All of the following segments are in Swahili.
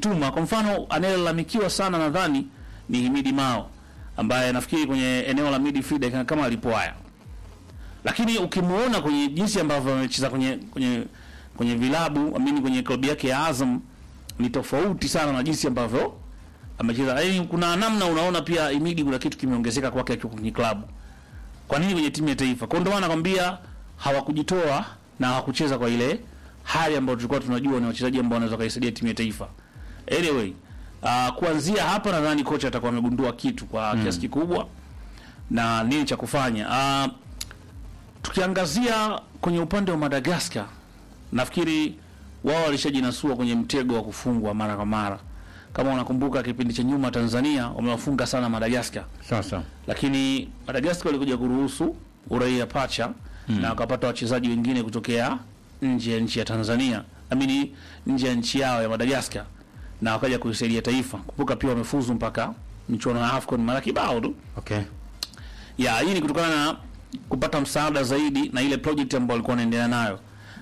kujituma. Kwa mfano anayelalamikiwa sana nadhani ni Himidi Mao ambaye nafikiri kwenye eneo la midfield kama alipoaya, lakini ukimuona kwenye jinsi ambavyo amecheza kwenye kwenye kwenye vilabu amini kwenye klabu yake ya Azam ni tofauti sana na jinsi ambavyo amecheza. Yaani kuna namna unaona pia Himidi kuna kitu kimeongezeka kwake akiwa kwenye klabu. Kwa nini kwenye timu ya taifa? Kwa ndio maana nakwambia hawakujitoa na hawakucheza kwa ile hali ambayo tulikuwa tunajua ni wachezaji ambao wanaweza kaisaidia timu ya taifa. Anyway, uh, kuanzia hapa nadhani kocha atakuwa amegundua kitu kwa kiasi kikubwa na nini cha kufanya. Uh, tukiangazia kwenye upande wa Madagascar, nafikiri wao walishajinasua kwenye mtego wa kufungwa mara kwa mara. Kama unakumbuka kipindi cha nyuma Tanzania wamewafunga sana Madagascar Sasa lakini Madagascar walikuja kuruhusu uraia pacha na wakapata wachezaji wengine kutokea nje ya nchi ya Tanzania, amini nje ya nchi yao ya Madagascar, na wakaja kuisaidia taifa. Kumbuka pia wamefuzu mpaka michuano ya AFCON mara kibao tu. okay. Ya, hii ni kutokana na kupata msaada zaidi na ile project ambayo walikuwa wanaendelea nayo.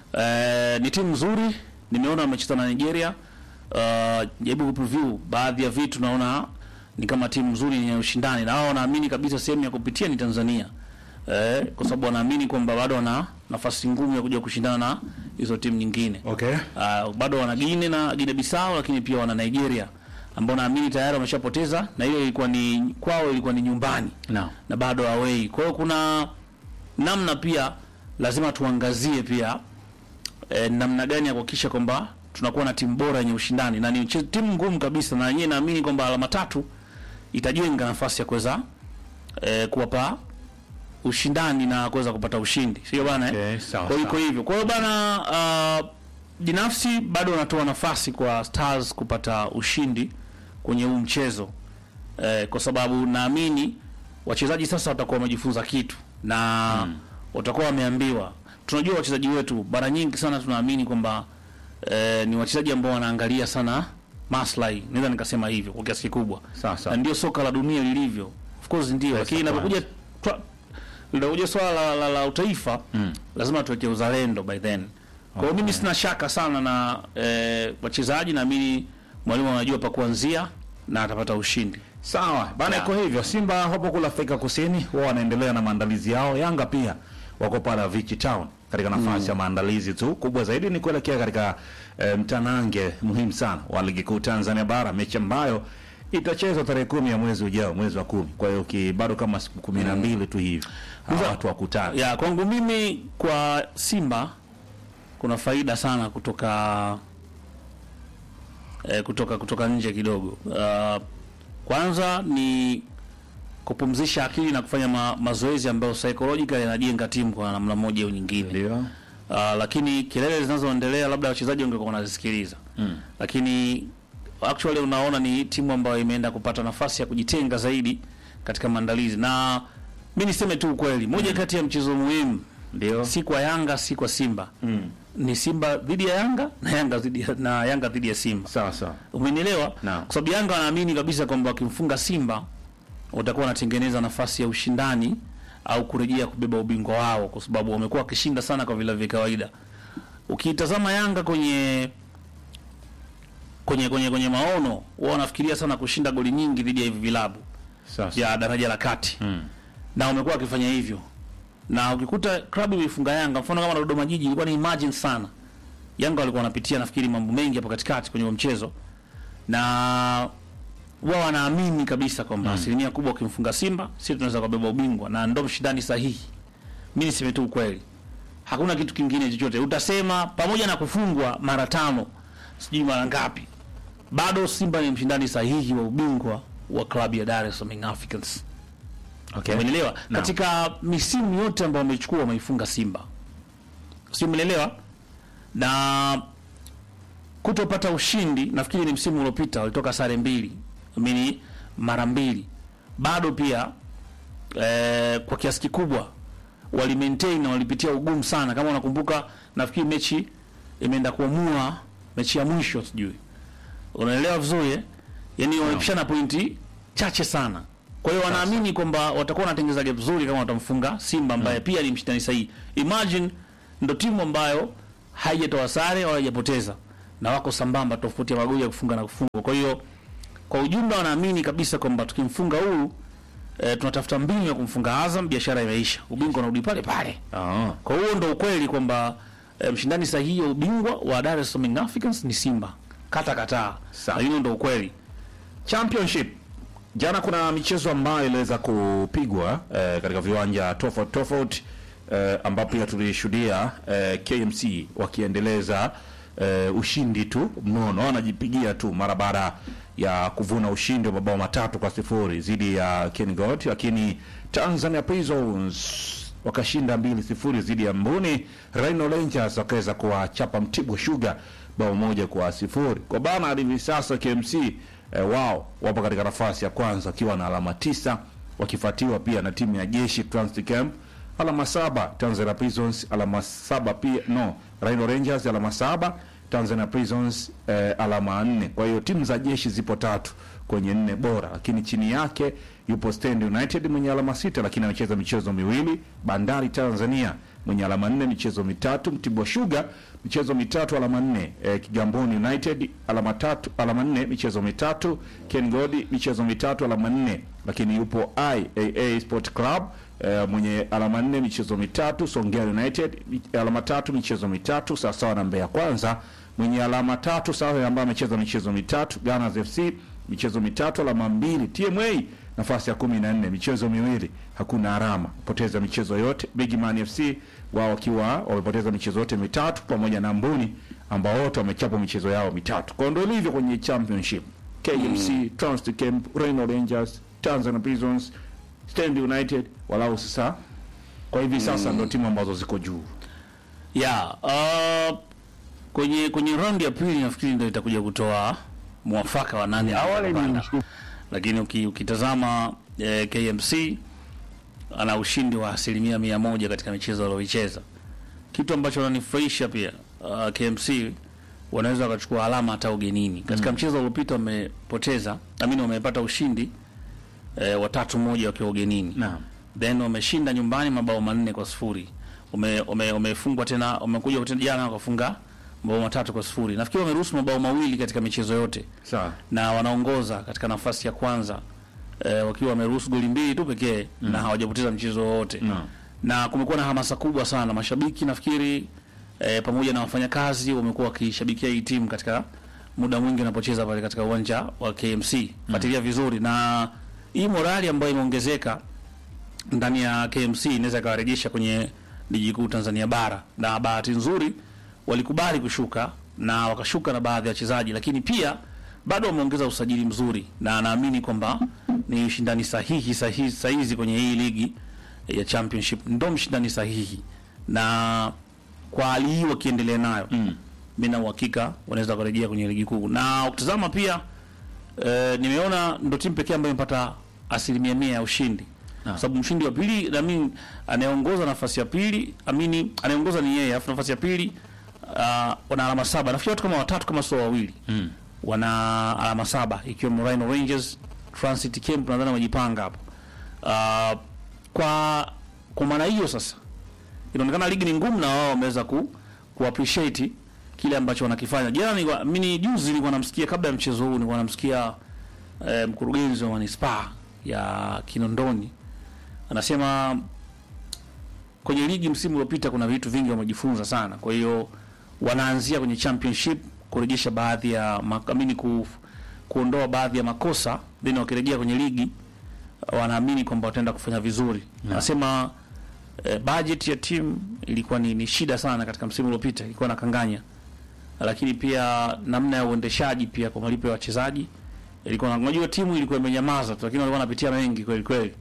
Eh, ni timu nzuri, nimeona wamecheza na Nigeria. Uh, jaribu kupreview baadhi ya vitu, naona ni kama timu nzuri yenye ushindani, na wao wanaamini kabisa sehemu ya kupitia ni Tanzania. Eh, kwa sababu wanaamini kwamba bado wana nafasi ngumu ya kuja kushindana na hizo timu nyingine. Okay. Uh, bado wana Guinea na Guinea Bissau lakini pia wana Nigeria ambao naamini tayari wameshapoteza na hiyo ilikuwa ni kwao, ilikuwa ni nyumbani No. na bado away. Kwa hiyo kuna namna pia lazima tuangazie pia eh, namna gani ya kuhakikisha kwamba tunakuwa na timu bora yenye ushindani na ni mche- timu ngumu kabisa, na yenyewe naamini kwamba alama tatu itajenga nafasi ya kuweza eh, kuwapa ushindani na kuweza kupata ushindi, sio bana eh? Okay, sawa, Kwa hiyo iko sawa. hivyo. Kwa hiyo bana, uh, binafsi bado wanatoa nafasi kwa Stars kupata ushindi kwenye huu mchezo eh, kwa sababu naamini wachezaji sasa watakuwa wamejifunza kitu na watakuwa wameambiwa. Tunajua wachezaji wetu mara nyingi sana tunaamini kwamba eh, ni wachezaji ambao wanaangalia sana maslahi, naweza nikasema hivyo kwa kiasi kikubwa, Sawa, sawa. na ndio soka la dunia lilivyo. Of course ndio, lakini inapokuja twa- linakuja swala la, la, la utaifa lazima tuweke uzalendo by then. Kwa hiyo mimi sina shaka sana na eh, wachezaji, naamini mwalimu anajua pa kuanzia na atapata ushindi. Sawa bana, Yeah. iko hivyo. Simba hapo kula Afrika Kusini, wao wanaendelea na maandalizi yao. Yanga pia wako pale Vichi Town katika nafasi ya maandalizi tu. Kubwa zaidi ni kuelekea katika eh, mtanange muhimu sana wa ligi kuu Tanzania bara, mechi ambayo itachezwa tarehe kumi ya mwezi ujao, mwezi wa kumi. Kwa hiyo ki- bado kama siku kumi na mbili tu hivi hawa Sasa- watu wakutana. Ya, kwangu mimi kwa Simba kuna faida sana kutoka eh, kutoka kutoka nje kidogo. Uh, kwanza ni kupumzisha akili na kufanya ma, mazoezi ambayo psychological yanajenga timu kwa namna moja au nyingine. Ndio Uh, lakini kelele zinazoendelea labda wachezaji wangekuwa wanazisikiliza mm. Lakini actually unaona ni timu ambayo imeenda kupata nafasi ya kujitenga zaidi katika maandalizi, na mi niseme tu ukweli, moja kati ya mchezo muhimu ndio si kwa Yanga si kwa Simba Mm. ni Simba dhidi ya Yanga na Yanga dhidi ya, na Yanga dhidi ya Simba. sawa sawa. Umenielewa? Naam. Kwa sababu Yanga wanaamini kabisa kwamba wakimfunga Simba watakuwa wanatengeneza nafasi ya ushindani au kurejea kubeba ubingwa wao, kwa sababu wamekuwa wakishinda sana kwa vile vya kawaida. Ukitazama Yanga kwenye kwenye kwenye kwenye maono, wao wanafikiria sana kushinda goli nyingi dhidi ya hivi vilabu Sawa sawa. vya daraja la kati Mm. na wamekuwa wakifanya hivyo, na ukikuta klabu imefunga Yanga, mfano kama Dodoma Jiji, ilikuwa ni imagine sana. Yanga walikuwa wanapitia nafikiri mambo mengi hapo katikati kwenye huo mchezo, na wao wanaamini kabisa kwamba asilimia kubwa ukimfunga Simba sisi tunaweza kubeba ubingwa, na ndo mshindani sahihi. Mimi niseme tu ukweli, hakuna kitu kingine chochote. Utasema pamoja na kufungwa mara tano, sijui mara ngapi, bado Simba ni mshindani sahihi wa ubingwa wa klabu ya Dar es Salaam Young Africans. Okay. Umeelewa? Naam. Katika misimu yote ambayo wamechukua wameifunga Simba. Sio umeelewa? Na kutopata ushindi nafikiri ni msimu uliopita walitoka sare mbili. Amini mara mbili. Bado pia eh, kwa kiasi kikubwa wali maintain na walipitia ugumu sana kama unakumbuka nafikiri mechi imeenda kuamua mechi ya mwisho sijui. Unaelewa vizuri eh? Yaani wamepishana pointi chache sana. Kwa hiyo wanaamini kwamba watakuwa wanatengeneza gap nzuri kama watamfunga Simba ambaye pia ni mshindani sahihi. Imagine ndo timu ambayo haijatoa sare wala haijapoteza na wako sambamba, tofauti ya magoli ya kufunga na kufungwa. Kwa hiyo kwa ujumla wanaamini kabisa kwamba tukimfunga huyu e, tunatafuta mbinu ya kumfunga Azam, biashara imeisha, ubingwa unarudi pale pale. Ah. Kwa hiyo ndo ukweli kwamba e, mshindani sahihi wa ubingwa wa Dar es Salaam Young Africans ni Simba, kata kataa, Sawa. lakini ndo ukweli. Championship jana kuna michezo ambayo iliweza kupigwa eh, katika viwanja tofauti tofauti eh, ambapo pia tulishuhudia eh, KMC wakiendeleza eh, ushindi tu mnono, wanajipigia tu mara baada ya kuvuna ushindi wa mabao matatu kwa sifuri dhidi ya Kengold, lakini Tanzania Prisons wakashinda mbili sifuri dhidi ya Mbuni. Rhino Rangers wakaweza kuwachapa Mtibwa Sugar bao moja kwa sifuri. Kwa bana hadi hivi sasa KMC eh, wao wapo katika nafasi ya kwanza wakiwa na alama tisa wakifuatiwa pia na timu ya jeshi Transit Camp alama saba, Tanzania Prisons alama saba pia no, Rhino Rangers alama saba, Tanzania Prisons eh, alama nne. Kwa hiyo timu za jeshi zipo tatu kwenye nne bora, lakini chini yake yupo Stand United mwenye alama sita, lakini amecheza michezo miwili. Bandari Tanzania mwenye alama nne michezo mitatu. Mtibwa Sugar michezo mitatu alama nne. Eh, Kigamboni United alama tatu alama nne michezo mitatu. Ken Godi michezo mitatu alama nne, lakini yupo IAA Sport Club eh, mwenye alama nne michezo mitatu. Songea United mi- alama tatu michezo mitatu sawasawa na Mbeya Kwanza mwenye alama tatu sawa ambaye amecheza michezo mitatu. Gunners FC michezo mitatu alama mbili. TMA nafasi ya kumi na nne michezo miwili hakuna alama poteza michezo yote. Big Man FC wao wakiwa wamepoteza michezo yote mitatu pamoja na Mbuni ambao wote wamechapa michezo yao mitatu. Kwa ndio ilivyo kwenye championship KMC, Transit Camp, Rhino Rangers, Tanzania Prisons, Stand United walau sasa kwa hivi sasa ndio timu ambazo ziko juu. ya uh, kwenye kwenye raundi ya pili nafikiri ndio itakuja kutoa mwafaka wa nani anapanda. lakini uki, ukitazama eh, KMC ana ushindi wa asilimia mia moja katika michezo alioicheza, kitu ambacho ananifurahisha pia. Uh, KMC wanaweza wakachukua alama hata ugenini. Katika mchezo uliopita wamepoteza, amini wamepata ushindi eh, watatu moja wakiwa ugenini Naam. then wameshinda nyumbani mabao manne kwa sifuri ume, ume, umefungwa tena wamekuja tena jana wakafunga mabao matatu kwa sifuri nafikiri wameruhusu mabao mawili katika michezo yote Sawa. na wanaongoza katika nafasi ya kwanza eh, wakiwa wameruhusu goli mbili tu pekee na hawajapoteza mchezo wowote Naam. na kumekuwa na hamasa kubwa sana mashabiki nafikiri eh, pamoja na wafanyakazi wamekuwa wakishabikia hii timu katika muda mwingi wanapocheza pale katika uwanja wa KMC fuatilia vizuri na hii morali ambayo imeongezeka ndani ya KMC inaweza ikawarejesha kwenye ligi kuu Tanzania bara, na bahati nzuri walikubali kushuka na wakashuka na baadhi ya wachezaji, lakini pia bado wameongeza usajili mzuri, na naamini kwamba ni ushindani sahihi sahihi sahizi kwenye hii ligi ya championship, ndo mshindani sahihi, na kwa hali hii wakiendelea nayo mm. mi na uhakika wanaweza kurejea kwenye ligi kuu, na ukitazama pia eh, nimeona ndo timu pekee ambayo imepata asilimia mia ya ushindi kwa sababu mshindi wa pili naamini anayeongoza nafasi ya pili amini anayeongoza ni yeye, alafu nafasi ya pili uh, wana alama saba. Nafikiri watu kama watatu kama sio wawili mm. wana alama saba ikiwemo Rhino Rangers, Transit Camp nadhani wamejipanga hapo. Uh, kwa kwa maana hiyo sasa inaonekana ligi ni ngumu na wao wameweza ku, ku appreciate kile ambacho wanakifanya. Jana nilikuwa mimi juzi nilikuwa namsikia kabla ya mchezo huu nilikuwa namsikia eh, mkurugenzi wa manispaa ya Kinondoni anasema kwenye ligi msimu uliopita kuna vitu vingi wamejifunza sana, kwa hiyo wanaanzia kwenye championship kurejesha baadhi ya makamini ku, kuondoa baadhi ya makosa then wakirejea kwenye ligi wanaamini kwamba wataenda kufanya vizuri. Anasema eh, budget ya timu ilikuwa ni, ni shida sana katika msimu uliopita, ilikuwa na kanganya, lakini pia namna ya uendeshaji pia kwa malipo ya wachezaji ilikuwa na, unajua timu ilikuwa imenyamaza tu, lakini walikuwa wanapitia mengi kweli kweli.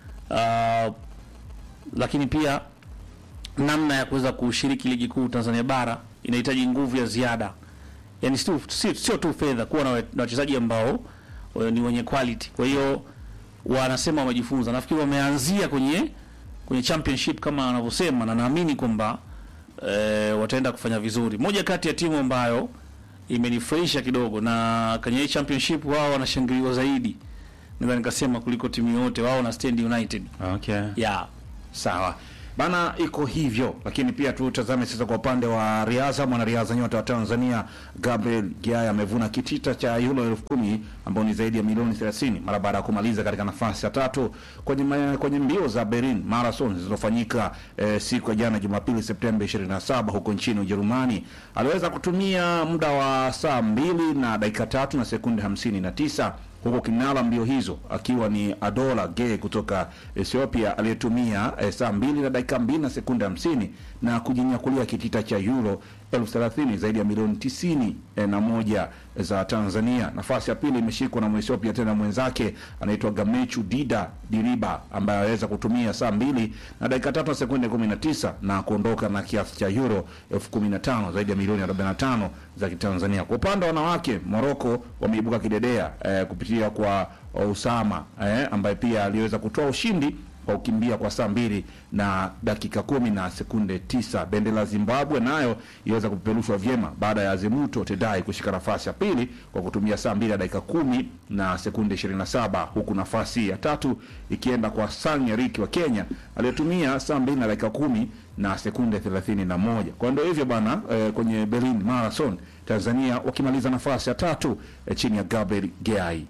Uh, lakini pia namna ya kuweza kushiriki ligi kuu Tanzania bara inahitaji nguvu ya ziada, yani sio sio sio tu fedha, kuwa na we- na wachezaji ambao eh, ni wenye quality. Kwa hiyo wanasema wamejifunza, nafikiri wameanzia kwenye kwenye championship kama wanavyosema, na naamini kwamba eh, wataenda kufanya vizuri. Moja kati ya timu ambayo imenifurahisha kidogo na kwenye hii championship wao wanashangiliwa zaidi, naweza nikasema kuliko timu yote, wao na Stand United Okay. yeah. Sawa. bana, iko hivyo. Lakini pia tutazame sasa kwa upande wa riadha. Mwanariadha nyota wa Tanzania Gabriel Giaya amevuna kitita cha euro elfu kumi ambao ni zaidi ya milioni 30 mara baada ya kumaliza katika nafasi ya tatu kwenye ma- kwenye mbio za Berlin Marathon zilizofanyika eh, siku ya jana Jumapili Septemba 27 huko nchini Ujerumani. Aliweza kutumia muda wa saa mbili na dakika tatu na sekunde 59 huku kinara mbio hizo akiwa ni Adola Gay kutoka Ethiopia aliyetumia eh, saa mbili na dakika mbili na sekunde hamsini na kujinyakulia kitita cha euro elfu thelathini zaidi ya milioni tisini eh, na moja za Tanzania. Nafasi ya pili imeshikwa na Mwethiopia tena mwenzake anaitwa Gamechu Dida Diriba ambaye aweza kutumia saa mbili na dakika tatu na sekunde kumi na tisa na kuondoka na kiasi cha euro elfu kumi na tano zaidi ya milioni arobaini na tano za Kitanzania. Kwa upande wa wanawake, Moroko wameibuka kidedea eh, kupitia kwa Usama eh, ambaye pia aliweza kutoa ushindi kwa kukimbia kwa saa mbili na dakika kumi na sekunde tisa. Bendera ya Zimbabwe nayo iliweza kupeperushwa vyema baada ya Azimuto Tedai kushika nafasi ya pili kwa kutumia saa mbili na dakika kumi na sekunde ishirini na saba huku nafasi ya tatu ikienda kwa Sanya Riki wa Kenya aliyetumia saa mbili na dakika kumi na sekunde thelathini na moja. Kwa ndio hivyo bana eh, kwenye Berlin Marathon Tanzania wakimaliza nafasi ya tatu eh, chini ya Gabriel Geai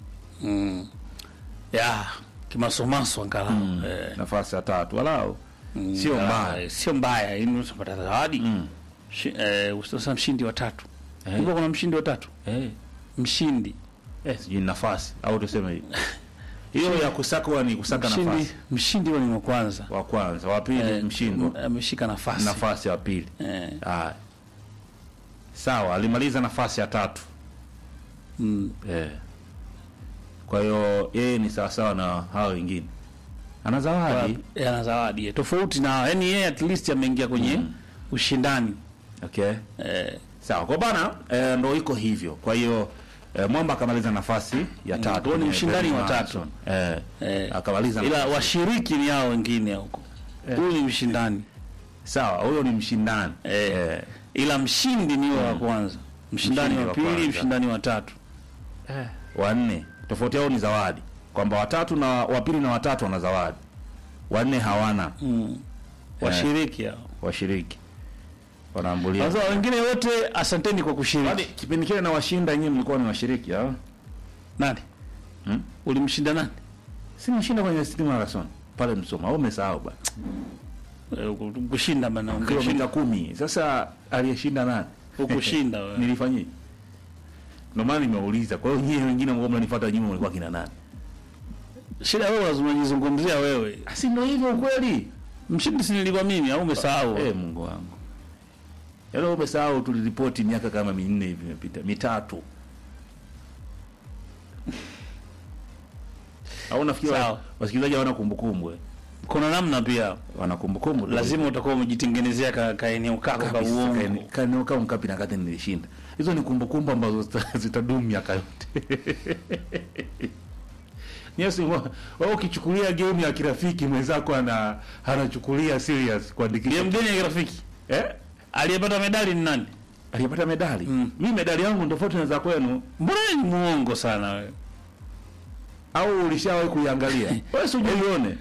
ya kimasomaso angalau eh, nafasi ya tatu walau sio ah, mbaya. sio mbaya ili utapata zawadi Shi- eh, sasa mshindi wa tatu Eh. kumbe kuna mshindi wa tatu Eh. mshindi Eh, sijui ni nafasi au tuseme hivi. hiyo ya kusaka ni kusaka mshindi nafasi mshindi huwa ni wa kwanza wa kwanza, wa pili Eh, mshindwa m- ameshika nafasi nafasi ya pili. eh, Haya, sawa, alimaliza nafasi ya tatu mm, eh. Kwa hiyo yeye ni sawasawa na hao wengine, ana zawadi eh, ana zawadi eh, tofauti na yani yeye at least ameingia kwenye ushindani okay. eh, Sawa, kwa bana eh, ndo iko hivyo. Kwa hiyo eh, Mwamba akamaliza nafasi ya tatu, huo ni kwenye mshindani Berlin wa tatu. Marathon. eh, eh, akamaliza ila nafasi- washiriki ni hao wengine huko huyu ni mshindani sawa, huyo ni mshindani eh, eh. ila mshindi ni wa kwanza mshindani Mshindi wa wa pili kwanza. mshindani wa tatu wanne tofauti yao ni zawadi kwamba watatu na wa pili na watatu wana zawadi wanne hawana mm. washiriki hao washiriki wanaambulia sasa wengine wote asanteni kwa Kwani kushiriki kipindi kile na washinda nyinyi mlikuwa ni washiriki au nani Hmm? ulimshinda nani si mshinda kwenye City Marathon pale Msoma au umesahau ba Eh, kushinda bana kilomita ungeshinda kumi sasa aliyeshinda nani ukushinda wewe. nilifanyia ndio maana nimeuliza kwa hiyo nyinyi wengine ambao mnanifuata nyuma mlikuwa kina nani shida wewe lazima unajizungumzia wewe si ndio hivyo ukweli mshindi si nilikuwa mimi au umesahau Eh, Mungu wangu. Yaani umesahau tuliripoti miaka kama minne hivi imepita, mitatu. Au nafikiri Sawa. wa- wasikilizaji hawana kumbukumbu eh? kuna namna pia Wana kumbukumbu. lazima utakuwa umejitengenezea ka, ka eneo kako ka uongo Kaneo kama mkapi na kati nilishinda. Hizo ni kumbukumbu ambazo zita- zitadumu miaka yote. Yes, wa- wewe ukichukulia game ya kirafiki mwenzako ana anachukulia serious kuandikisha. Game gani ya kirafiki Eh? aliyepata medali ni nani Alipata medali. Mm. Mimi medali yangu ni tofauti na za kwenu. mbona wewe ni muongo sana wewe au ulishawahi kuiangalia? Wewe si ujione.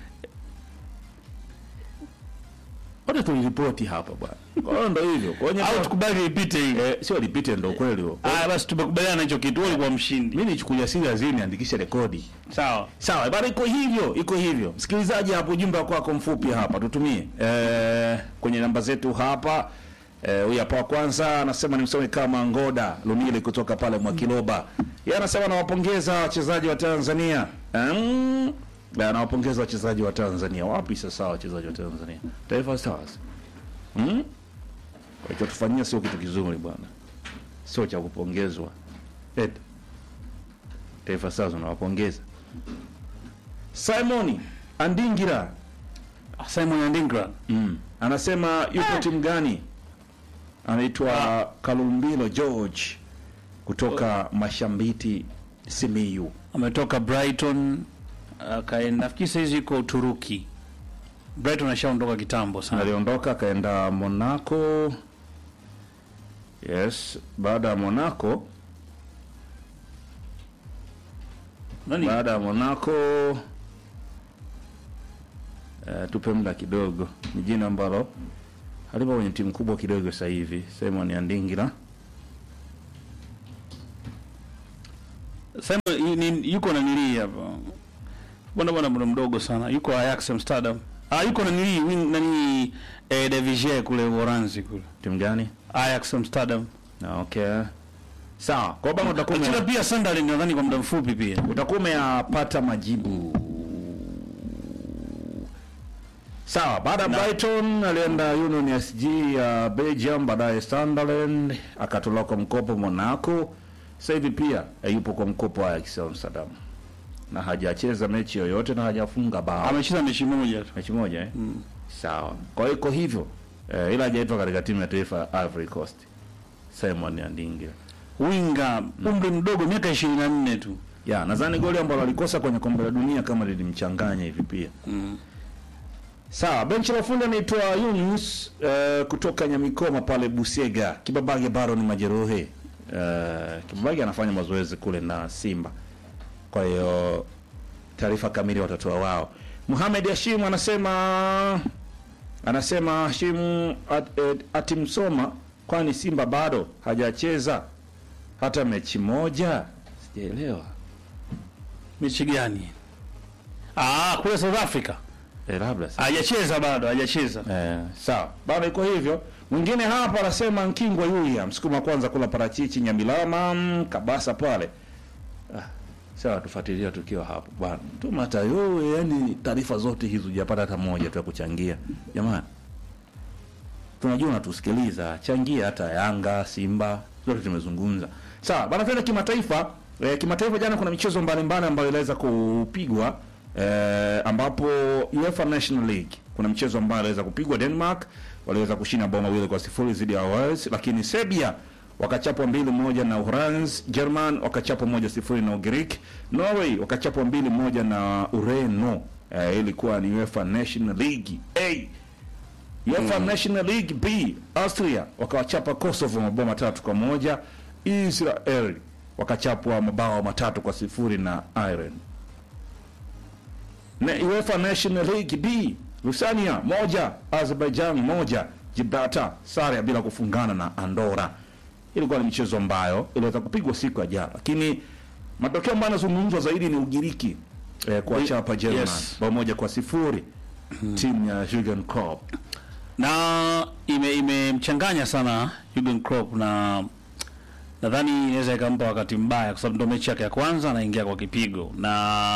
Wote tuliripoti hapa bwana. Kwa hiyo ndo hivyo. Kwa hiyo au tukubali ipite hii eh, sio lipite ndo kweli huo. ah basi tumekubaliana na hicho kitu wewe ulikuwa mshindi Mimi nichukulia serious hii niandikishe rekodi. sawa Sawa, bado iko hivyo, iko hivyo. Msikilizaji hapo ujumbe wako mfupi hapa tutumie. Eh, kwenye namba zetu hapa Eh, huyu hapa wa kwanza anasema ni msomi kama Ngoda Lumile kutoka pale Mwakiloba. Yeye anasema anawapongeza wachezaji wa Tanzania. Mm, na anawapongeza wachezaji wa Tanzania. Wapi sasa wachezaji wa Tanzania? Taifa Stars. Mm? Walichotufanyia sio kitu kizuri bwana. Sio cha kupongezwa. Ed. Taifa Stars unawapongeza. Simon Andingira Simon Andingra mm. anasema yuko timu gani? Anaitwa Kalumbilo George kutoka Mashambiti Simiyu. ametoka Brighton akaenda nafikiri sasa hizi yuko Uturuki Brighton ashaondoka kitambo sana Aliondoka akaenda Monaco. Yes, baada ya Monaco, nani baada ya Monaco uh, tupe muda kidogo. Ni jina ambalo alipo kwenye timu kubwa kidogo sasa hivi, Simon Andingira. Sema yu- ni- yuko na nilii hapa. Bwana bwana bwana mdogo sana. Yuko Ajax Amsterdam. Ah yuko na nilii wing nani eh, De Vigé kule Uholanzi kule. Timu gani? Ajax Amsterdam. Na okay. Sawa. Kwa bana utakuwa Achana ume- pia Sunderland nadhani kwa muda mfupi pia. utakuwa umeyapata majibu. Sawa, baada ya Brighton alienda Union SG ya Belgium, baadaye Sunderland akatolewa kwa mkopo Monaco. Sasa hivi pia eh, yupo kwa mkopo wa Ajax Amsterdam na hajacheza mechi yoyote na hajafunga bao Amecheza mechi moja tu. mechi moja eh? Sawa, kwa hiyo iko hivyo eh, ila hajaitwa katika timu ya taifa ya Ivory Coast. Simon Andingira Winga umri mdogo miaka 24 tu. ya nadhani goli ambalo alikosa kwenye kombe la dunia kama lilimchanganya hivi pia Mm. Sawa, benchi la ufundi anaitwa Yunus uh, kutoka Nyamikoma pale Busega. Kibabage bado ni majeruhi. Uh, Kibabage anafanya mazoezi kule na Simba, kwa hiyo taarifa kamili watatoa wao. Muhamed Hashim anasema anasema Hashim at, at, atimsoma kwani Simba bado hajacheza hata mechi moja. Sijaelewa Mechi gani? Ah, kule South Africa. eh, labda sasa. Hajacheza bado, hajacheza. Eh, sawa bado iko hivyo. Mwingine hapa anasema Nkingwa Yulia, msukuma wa kwanza kula parachichi Nyamilama, mm, Kabasa pale. Ah, sawa, tufuatilia tukiwa hapo bwana. Tuma hata yowe, yani taarifa zote hizo hujapata hata moja tu ya kuchangia. Jamani. Tunajua unatusikiliza, changia hata Yanga, Simba, zote tumezungumza. Sawa, bana tuende kimataifa. E, kimataifa jana kuna michezo mbalimbali ambayo iliweza kupigwa e, ambapo UEFA National League kuna mchezo ambao aliweza kupigwa Denmark waliweza kushinda bao mawili kwa sifuri dhidi ya Wales, lakini Serbia wakachapwa mbili moja na Uholanzi, German wakachapwa moja sifuri na Ugiriki, Norway wakachapwa mbili moja na Ureno. E, ilikuwa ni UEFA National League A. UEFA National League B, Austria wakawachapa Kosovo mabao matatu kwa moja. Israel wakachapwa mabao matatu kwa sifuri na Ireland. Na UEFA National League D, Lusania moja, Azerbaijan moja, Gibraltar sare ya bila kufungana na Andorra. Ilikuwa ni michezo ambayo iliweza kupigwa siku ya jana, lakini matokeo ambayo yanazungumzwa zaidi ni Ugiriki eh, kuwachapa German Yes. bao moja kwa sifuri timu ya Jurgen Klopp. na ime imemchanganya sana Jurgen Klopp na nadhani inaweza ikampa wakati mbaya kwa sababu ndo mechi yake ya kwanza anaingia kwa kipigo na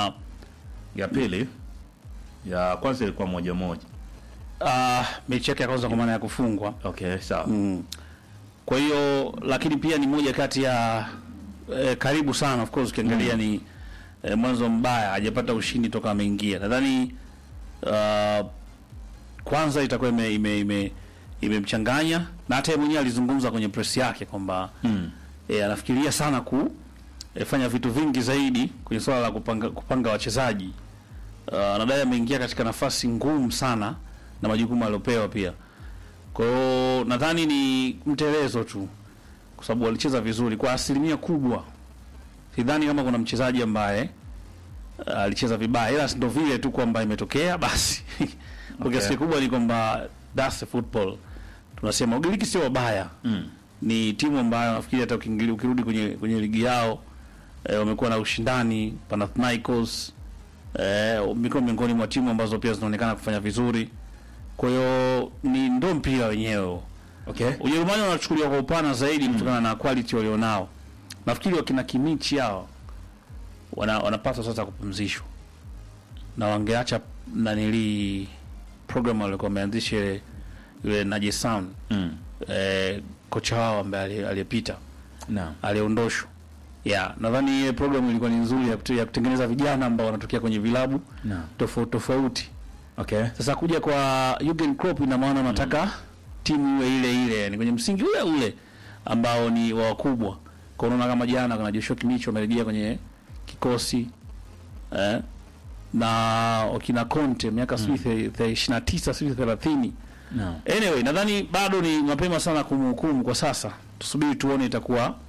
ya pili ya kwanza ilikuwa moja moja. uh, mechi yake ya kwanza kwa maana ya kufungwa Okay, sawa. mm. kwa hiyo lakini pia ni moja kati ya eh, karibu sana of course ukiangalia ni eh, mwanzo mbaya hajapata ushindi toka ameingia nadhani uh, kwanza itakuwa ime ime ime imemchanganya na hata yeye mwenyewe alizungumza kwenye press yake kwamba Mm. e, anafikiria sana ku e, fanya vitu vingi zaidi kwenye swala la kupanga, kupanga wachezaji. Uh, nadai ameingia katika nafasi ngumu sana na majukumu aliopewa pia. Kwa hiyo nadhani ni mtelezo tu, kwa sababu walicheza vizuri kwa asilimia kubwa. Sidhani kama kuna mchezaji ambaye uh, alicheza vibaya, ila ndo vile tu kwamba imetokea basi. kwa Okay. kiasi kikubwa ni kwamba that's the football. Tunasema Ugiriki sio wabaya Mm. ni timu ambayo nafikiri hata ukiingilia ukirudi kwenye kwenye ligi yao eh, wamekuwa na ushindani Panathinaikos eh, wamekuwa miongoni mwa timu ambazo pia zinaonekana kufanya vizuri. Kwa hiyo ni ndo mpira wenyewe. Okay. Ujerumani wanachukuliwa kwa upana zaidi kutokana na quality walionao. Nafikiri wakina Kimichi hao wana, wanapaswa sasa kupumzishwa na wangeacha nanili program walikuwa wameanzisha ile- yule Najesan Mm. eh, kocha wao ambaye ali- aliyepita Naam. aliondoshwa. Yeah, nadhani ile program ilikuwa ni nzuri ya, kute- ya kutengeneza vijana ambao wanatokea kwenye vilabu Naam. tofauti tofauti. Okay. Sasa kuja kwa Jurgen Klopp ina maana wanataka timu iwe ile ile, yani kwenye msingi ule ule ambao ni wa wakubwa. Kwa unaona kama jana kuna Joshua Kimmich wamerejea kwenye kikosi eh, na wakina Conte miaka sijui the- the 29 sijui 30 Naam. Anyway, nadhani bado ni mapema sana kumhukumu kwa sasa. Tusubiri tuone itakuwa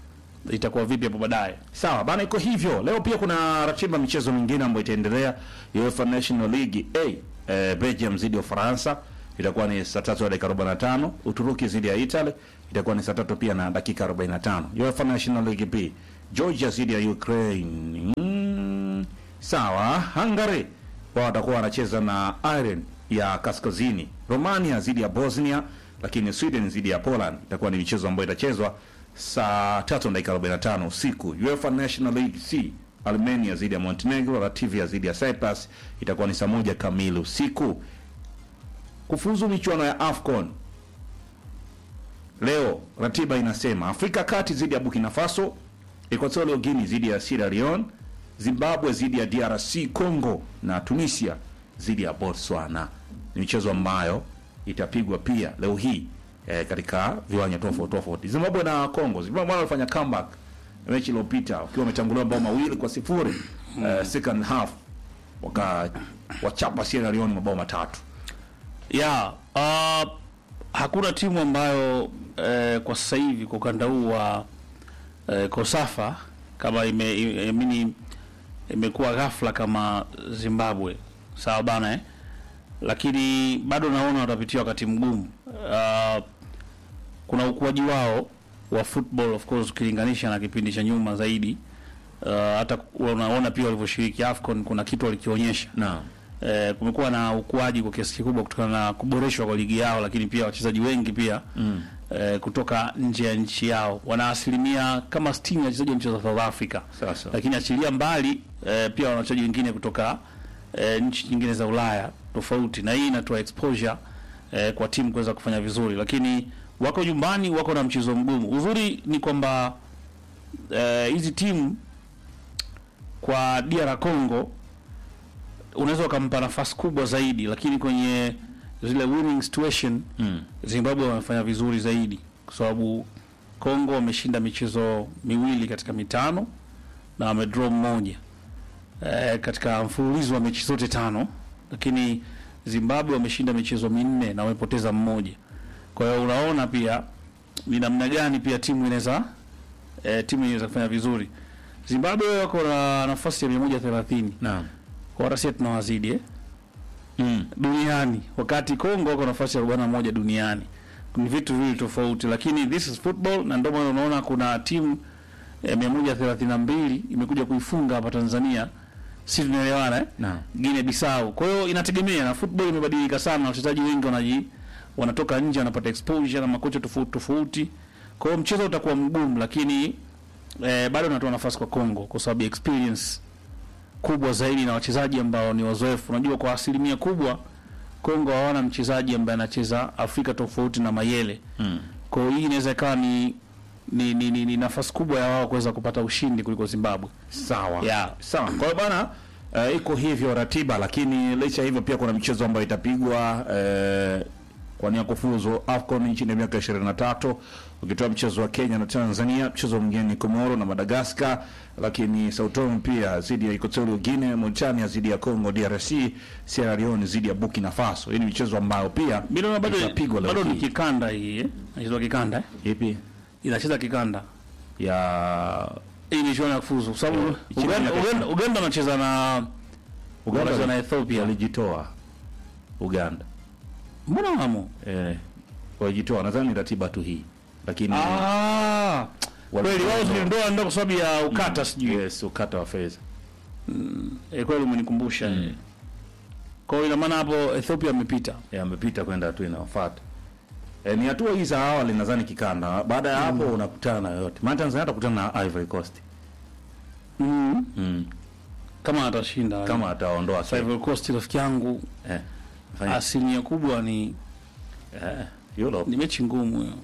itakuwa vipi hapo baadaye. Sawa bana, iko hivyo. Leo pia kuna ratiba michezo mingine ambayo itaendelea. UEFA National League A eh, Belgium zidi ya Ufaransa itakuwa ni saa tatu na dakika 45. Uturuki zidi ya Italy itakuwa ni saa tatu pia na dakika 45. UEFA National League B Georgia zidi ya Ukraine. Mm, sawa. Hungary wao watakuwa wanacheza na Ireland ya Kaskazini. Romania zidi ya Bosnia, lakini Sweden zidi ya Poland itakuwa ni michezo ambayo itachezwa saa tatu na dakika 45 usiku. UEFA National League C Armenia zidi ya Montenegro, Latvia zidi ya Cyprus itakuwa ni saa moja kamili usiku. Kufuzu michuano ya AFCON leo, ratiba inasema Afrika Kati zidi ya Burkina Faso, Equatorial Guinea zidi ya Sierra Leone, Zimbabwe zidi ya DRC Congo na Tunisia zidi ya Botswana. Ni michezo ambayo itapigwa pia leo hii eh, katika viwanja tofauti tofauti. Zimbabwe na Congo, Zimbabwe walifanya comeback mechi iliyopita wakiwa wametanguliwa mabao mawili kwa sifuri eh, second half waka wachapa Sierra Leone mabao matatu. ya uh, hakuna timu ambayo eh, kwa sasa hivi kwa ukanda huu wa eh, Kosafa kama ime, ime, ime, imekuwa ghafla kama Zimbabwe sawa bana eh? Lakini bado naona watapitia wakati mgumu. Uh, kuna ukuaji wao wa football of course ukilinganisha na kipindi cha nyuma zaidi. Uh, hata unaona pia walivyoshiriki AFCON kuna kitu walikionyesha Naam. eh, kumekuwa na ukuaji kwa kiasi kikubwa kutokana na kuboreshwa kwa ligi yao, lakini pia wachezaji wengi pia mm. eh, kutoka nje ya nchi yao wana asilimia kama 60 ya wachezaji wa nchi za South Africa. Sasa. Lakini achilia mbali eh, pia wana wachezaji wengine kutoka eh, nchi nyingine za Ulaya tofauti, na hii inatoa exposure eh, kwa timu kuweza kufanya vizuri, lakini wako nyumbani, wako na mchezo mgumu. Uzuri ni kwamba eh, hizi timu kwa DR Congo unaweza ukampa nafasi kubwa zaidi, lakini kwenye zile winning situation Mm. Zimbabwe wamefanya vizuri zaidi, kwa sababu Congo wameshinda michezo miwili katika mitano na wamedraw mmoja e, katika mfululizo wa mechi zote tano, lakini Zimbabwe wameshinda michezo minne na wamepoteza mmoja. Kwa hiyo unaona pia ni namna gani pia timu inaweza e, timu inaweza kufanya vizuri. Zimbabwe wako na nafasi ya 130 Naam. kwa hata sisi tunawazidi eh? Mm. duniani wakati Kongo wako nafasi ya 41 duniani. Ni vitu viwili tofauti, lakini this is football, na ndio maana unaona kuna timu eh, 132 imekuja kuifunga hapa Tanzania, si tunaelewana eh? Naam. Guinea Bissau. Kwa hiyo inategemea na football imebadilika sana, wachezaji wengi wanaji wanatoka nje wanapata exposure na makocha tofauti tofauti. Kwa hiyo mchezo utakuwa mgumu, lakini eh, bado natoa nafasi kwa Kongo kwa sababu ya experience kubwa zaidi na wachezaji ambao ni wazoefu. Unajua, kwa asilimia kubwa Kongo hawana mchezaji ambaye anacheza Afrika tofauti na Mayele. Mm. Kwa hiyo hii inaweza ikawa ni ni, ni, ni, ni nafasi kubwa ya wao kuweza kupata ushindi kuliko Zimbabwe. Sawa. Yeah. Sawa. Kwa hiyo bana uh, iko hivyo ratiba, lakini licha ya hivyo pia kuna michezo ambayo itapigwa uh, kwa nia kufuzu AFCON nchini ya miaka 23 ukitoa mchezo wa Kenya na Tanzania, mchezo mwingine ni Komoro na Madagascar, lakini Sao Tome pia zidi ya Equatorial Guinea, Mauritania zidi ya Congo DRC, Sierra Leone zidi ya Burkina Faso. Hii ni michezo ambayo pia Bila na bado itapigwa leo bado ni hii. kikanda hii eh? Inachezwa kikanda eh? Ipi Inacheza kikanda. ya Hii ni michuano ya kufuzu kwa sababu Yeah. Uganda Uganda Uganda wanacheza na Uganda wanacheza na wali- Ethiopia. walijitoa Uganda Mbona wamo? eh, walijitoa nadhani ratiba tu hii lakini Ah. Wali- Kweli wao ziliondoa ndio kwa sababu ya ukata sijui. yes ukata wa fedha Eh, kweli umenikumbusha. Mm. Kwa hiyo ina maana hapo Ethiopia amepita. Eh, amepita kwenda hatua inayofuata eh, ni hatua hii za awali nadhani kikanda baada ya hapo unakutana na yote maana Tanzania atakutana na Ivory Coast Mm. mm. Kama atashinda. kama ataondoa Sasa Ivory Coast rafiki yangu eh, fanya- asilimia kubwa ni eh, Europe ni mechi ngumu hiyo.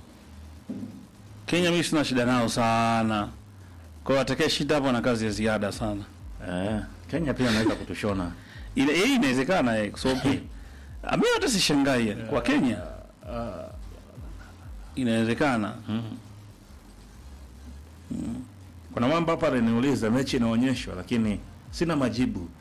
Kenya mimi sina shida nao sana. Kwa hiyo atakaye shida hapo na kazi ya ziada sana. eh, Kenya pia anaweza kutushona Ile hii inawezekana eh kwa sababu mimi hata sishangai yani kwa Kenya. Inawezekana. kuna mambo hapa aliniuliza mechi inaonyeshwa lakini sina majibu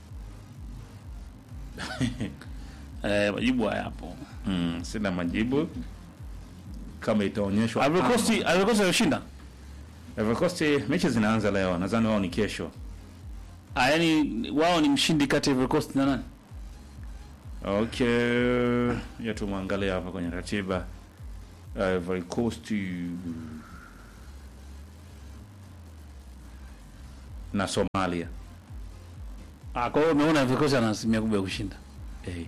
Eh, majibu hayapo. mm, sina majibu kama itaonyeshwa Ivory Coast Ivory Coast alishinda. Ivory Coast mechi zinaanza leo, nadhani wao ni kesho. Ah, yani wao ni mshindi kati ya Ivory Coast na nani? Okay, ya tumwangalia hapa kwenye ratiba. Ivory Coast na Somalia. Ah, kwa hiyo umeona Ivory Coast ana asilimia kubwa ya kushinda. Eh,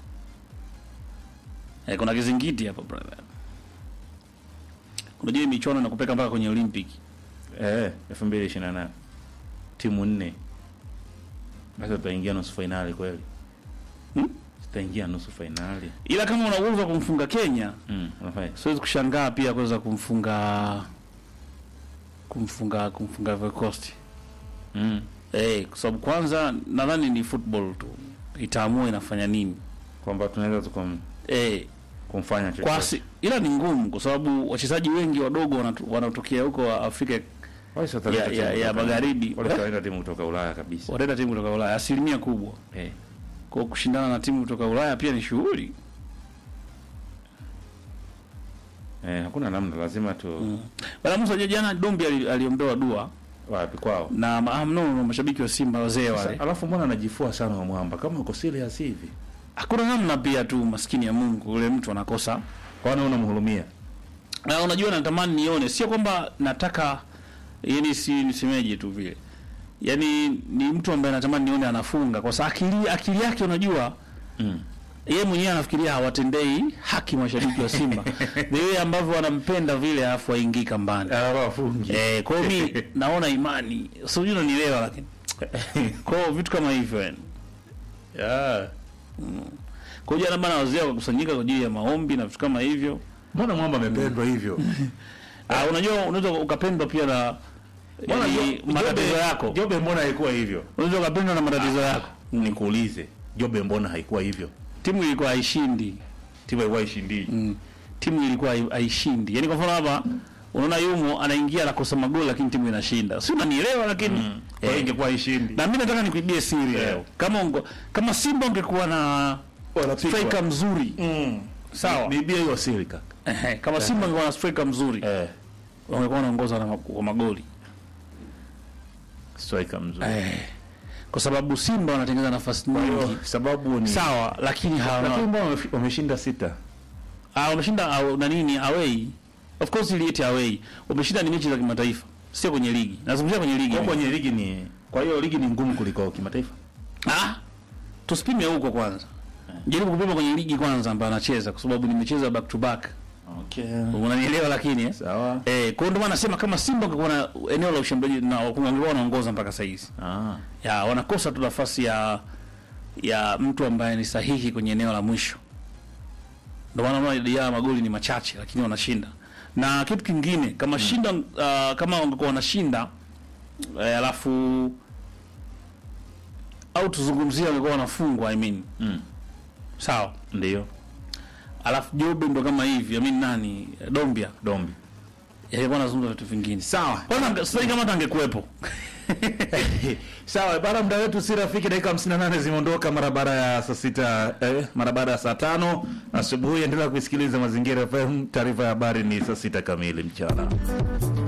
Eh, kuna kizingiti hapa brother. Unajua hii michuano inakupeka mpaka kwenye Olympic. eh 2028 timu nne, basi tutaingia nusu fainali kweli? Hmm? Tutaingia nusu fainali. Ila kama una uwezo wa kumfunga Kenya, Mm, unafanya siwezi kushangaa pia kuweza kumfunga kumfunga kumfunga Ivory Coast. mm. Eh, kwa sababu kwanza nadhani ni football tu. Itaamua inafanya nini. kwamba tunaweza tukum, Eh, kumfanya kwa chochote. asi, ila ni ngumu kwa sababu wachezaji wengi wadogo wanatu- wanatokea huko Afrika Wale si wataleta ya- timu ya- ya kutoka- magharibi. wale wataleta timu kutoka Ulaya kabisa. wanaenda timu kutoka Ulaya asilimia kubwa. Eh. Kwa hiyo kushindana na timu kutoka Ulaya pia ni shughuli. Eh, hakuna namna, lazima tu Mm. Bala Musa je, jana Dombi ali- aliombewa dua wapi kwao. na ma- ah, no, no, mashabiki wa Simba wazee Sasa, wale. alafu mbona anajifua sana wa mwamba kama uko serious hivi? Hakuna namna pia tu maskini ya Mungu yule mtu anakosa. Kwani unamhurumia? Na unajua natamani nione, sio kwamba nataka yani si nisemeje tu vile. Yaani ni mtu ambaye natamani nione anafunga kwa sababu akili akili yake unajua Mm. yeye mwenyewe anafikiria hawatendei haki mashabiki wa Simba. Ni yeye ambavyo wanampenda vile alafu aingii kambani. Afungi. Eh, kwa hiyo mi naona imani. Sijui unanielewa lakini. Kwa hiyo vitu kama hivyo yani. Yeah. Kwa hiyo jana bana wazee wakakusanyika kwa ajili ya maombi na vitu kama hivyo. Mbona mwamba amependwa hivyo? Ah, unajua unaweza ukapendwa pia na Mbona yani, Jo- matatizo Jobe- yako. Jobe mbona haikuwa hivyo? Unaweza ukapendwa na matatizo yako. Nikuulize, Jobe mbona haikuwa hivyo? Timu ilikuwa haishindi. Timu ilikuwa ishindi. Mm. Timu ilikuwa hai- haishindi. Yaani kwa mfano hapa unaona yumo anaingia anakosa magoli lakini timu inashinda. Si unanielewa lakini Kwa hiyo eh, ingekuwa ishindi. na mimi nataka nikuibie siri Yeah. leo. Kama ungo, kama Simba ungekuwa na Wanapikwa. striker mzuri. Mm. Sawa. Bibia hiyo siri kaka. Ehe, kama Simba ungekuwa na striker mzuri, Eh, wangekuwa wanaongoza na ma- kwa magoli. striker mzuri. Eh. Kwa sababu Simba wanatengeneza nafasi Kwa hiyo nyingi. sababu ni Sawa, lakini lakini hawana mbona wamefi- wameshinda sita? ah, wameshinda au na nini away. Of course iliete away. Wameshinda ni mechi za kimataifa, sio kwenye ligi. Nazungumzia kwenye ligi. Kwa mimi. kwenye ligi ni kwa hiyo ligi ni ngumu kuliko kimataifa. Ah, tusipime huko kwanza. Jaribu kupima kwenye ligi kwanza ambayo anacheza kwa sababu nimecheza back to back. Okay. Unanielewa lakini eh? Sawa. Eh, kwa hiyo ndio maana nasema kama Simba ungekuwa na eneo la ushambuliaji na wangekuwa wanaongoza mpaka sasa hizi. Ah. Ya wanakosa tu nafasi ya ya mtu ambaye ni sahihi kwenye eneo la mwisho. Ndio maana unaona idadi ya magoli ni machache lakini wanashinda. Na kitu kingine kama shinda uh, kama wangekuwa wanashinda eh, alafu au tuzungumzie wangekuwa wanafungwa I mean. Mm. Sawa. Ndio. Alafu Jobe ndo kama hivi, I mean nani? Dombia. Dombi. Yalikuwa anazungumza vitu vingine. Sawa. Kwanza sasa kama hata angekuwepo. Sawa, bara muda wetu si rafiki, dakika 58 zimeondoka mara baada ya saa sita eh, mara baada ya saa tano asubuhi. Endelea kuisikiliza Mazingira FM. Taarifa ya habari ni saa sita kamili mchana.